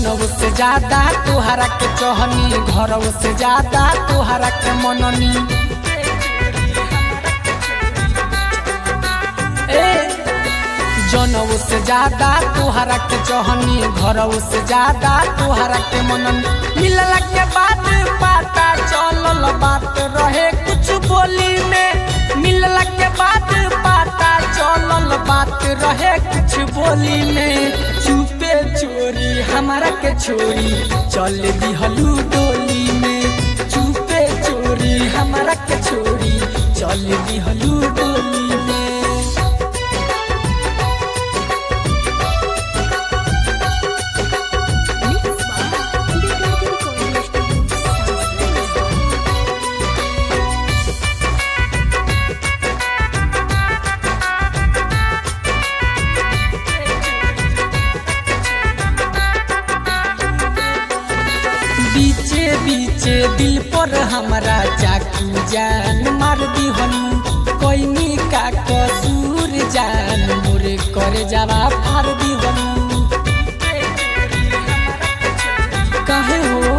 जनऊ से ज्यादा तोहरा के चहनी घरऊ से ज्यादा तोहरा के मननी ए जनऊ से ज्यादा तोहरा के चहनी घरऊ से ज्यादा तोहरा के मननी मिलला के बाद पता चलल बात रहे कुछ बोली में मिलला के बाद पता चलल बात रहे कुछ बोली में चुपे चोरी हमारा के छोरी चल दिहलू डोली में चुपे चोरी हमारा के छोरी चल दिहलू डोली में Mix by Indigo Recording Studio, South Lake. बीचे बीचे दिल पर हमारा चाकू जान मार दिहनु कोई का कसूर जान मोरे करे जावा फार दिहनु काहे हो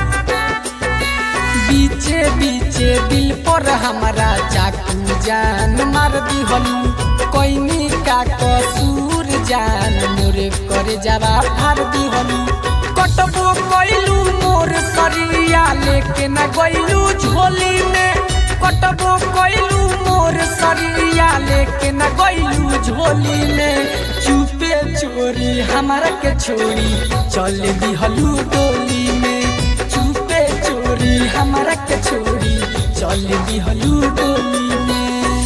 बीचे बीचे दिल पर हमारा चाकू जान मार दिहनु कोई का कसूर जान मोरे करे जावा फार दिहनु कटबो कइलू मोर सरिया लेके न गइलू झोली में कटबो कइलू मोर सरिया लेके न गइलू झोली में चुपे चोरी हमारा के छोरी चल दिहलू डोली में चुपे चोरी हमारा के छोरी चल दिहलू डोली में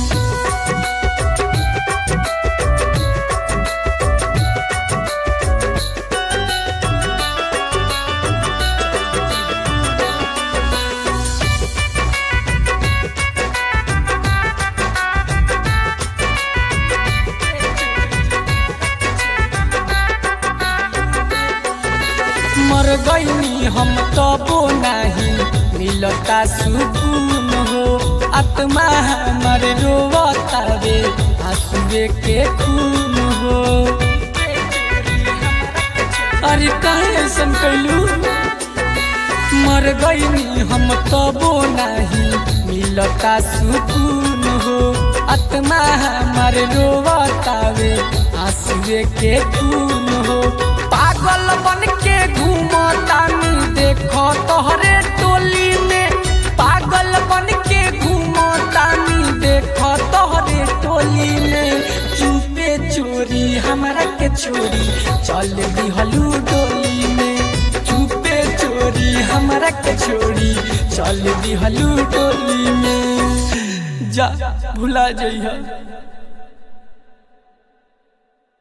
मर गईनी हम तबो नहीं मिलता सुकून हो आत्मा हमर रोवता रे आंसुए के खून हो अरे काहे ऐसन कैलू मर गईनी हम तबो नहीं मिलता सुकून हो आत्मा हमर रोवता रे आंसुए के खून हो पागल बन के घूमतानी देखो तोहरे टोली में पागल बन के घूमतानी देखो तोहरे टोली में चुपे चोरी हमारा के छोरी चल दिहलू डोली में चुपे चोरी हमारा के छोरी चल दिहलू डोली में जा भुला जइहा